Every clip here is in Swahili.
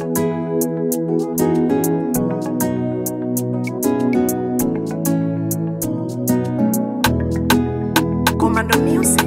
Commando Music.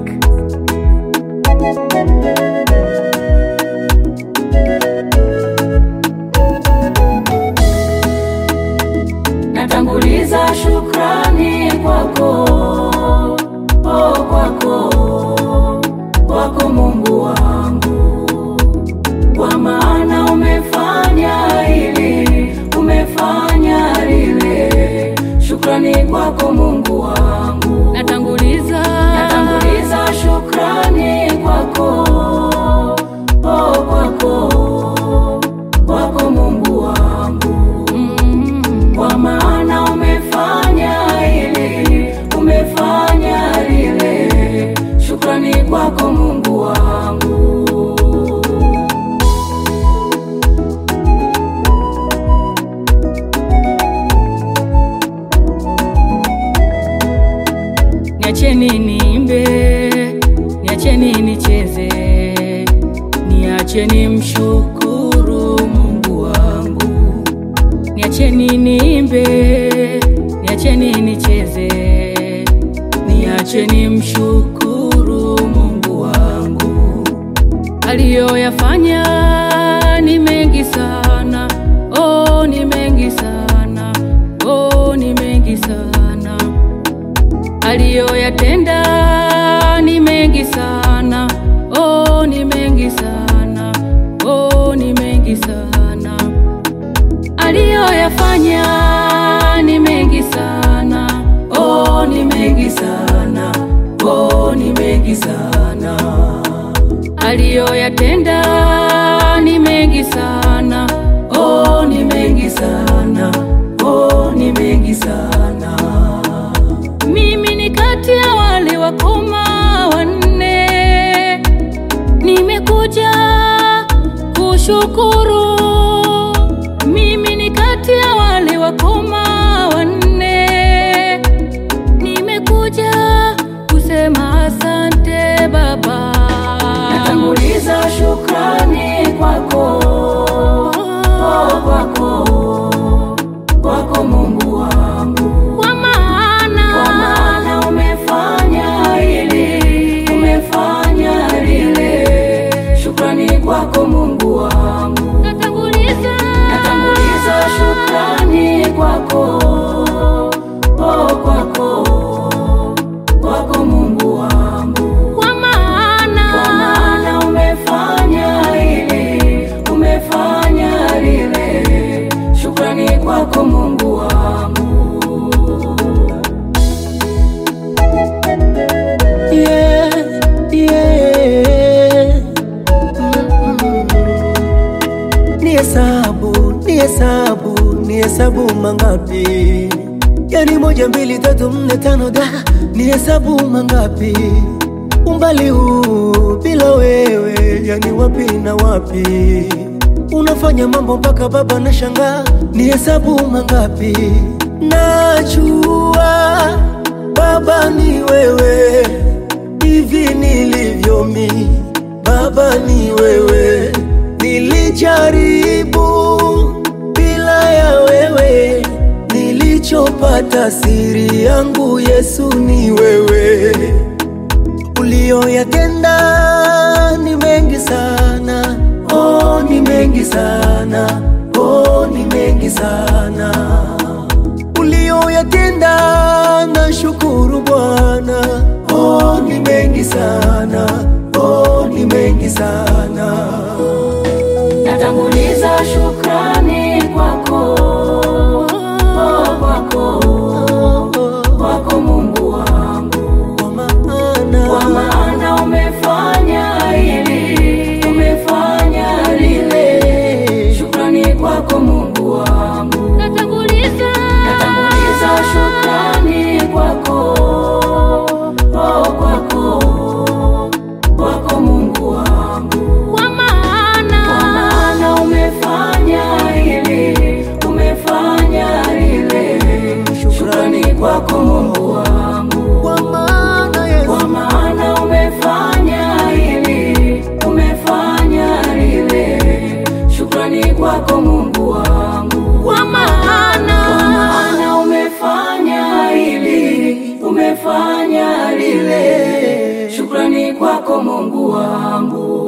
Natanguliza shukrani kwako, oh, kwako, kwako Mungu wangu, kwa maana umefanya hili, umefanya lile. Shukrani kwako Mungu wangu, natanguliza natanguliza shukrani kwako, oh, kwako, kwako Mungu wangu kwa maana umefanya hili, umefanya lile. Shukrani kwako Mungu wangu. niacheni niimbe, niacheni nicheze, niacheni mshukuru Mungu wangu. Niacheni niimbe, niacheni nicheze, niacheni mshukuru Mungu wangu. Aliyoyafanya ni mengi sana, oh, ni mengi sana, oh, ni mengi sana aliyoyatenda ni mengi sana, oh, ni mengi sana, oh, ni mengi sana. Aliyoyafanya ni mengi sana, oh, ni mengi sana, oh, ni mengi sana. Aliyoyatenda ni mengi sana, oh, ni mengi sana, oh, ni mengi sana. Mimi ni kati ya wale wakoma wanne, nimekuja kushukuru. Mimi ni kati ya wale wakoma wanne, nimekuja kusema asante Baba. Natanguliza shukrani kwako, oh, kwako, kwako Mungu wangu. Kwa maana Kwa maana umefanya hili, umefanya lile. Shukrani kwako Mungu wangu. natanguliza Natanguliza shukrani kwako, oh, kwako, kwako Mungu wangu. kwa maana Kwa maana umefanya hili, umefanya lile. Shukrani kwako Mungu wangu. Yeah, yeah. Mm-mm. Ni hesabu, ni hesabu, ni hesabu mangapi? Yani moja, mbili, tatu, nne, tano, da ni hesabu mangapi? Umbali huu bila wewe, yani wapi na wapi? Unafanya mambo mpaka baba na shangaa, ni hesabu mangapi? Najua Baba ni wewe, hivi nilivyo mi, Baba ni wewe. Nilijaribu bila ya wewe, nilichopata siri yangu Yesu ni wewe. Uliyoyatenda ni mengi sana, oh, ni mengi sana, oh, ni mengi sana uliyoyatenda na shukuru Bwana, oh, ni mengi sana, oh, ni mengi sana. Natanguliza shukrani kwako, oh, kwako, kwako Mungu wangu. Kwa maana Kwa maana umefanya hili, umefanya lile. Shukrani kwako Mungu wangu. natanguliza Natanguliza shukrani kwako, oh, kwako, kwako Mungu wangu. kwa maana Kwa maana umefanya hili, shukrani kwako Mungu wangu, kwa maana maana umefanya hili, umefanya lile. Shukrani kwako Mungu wangu.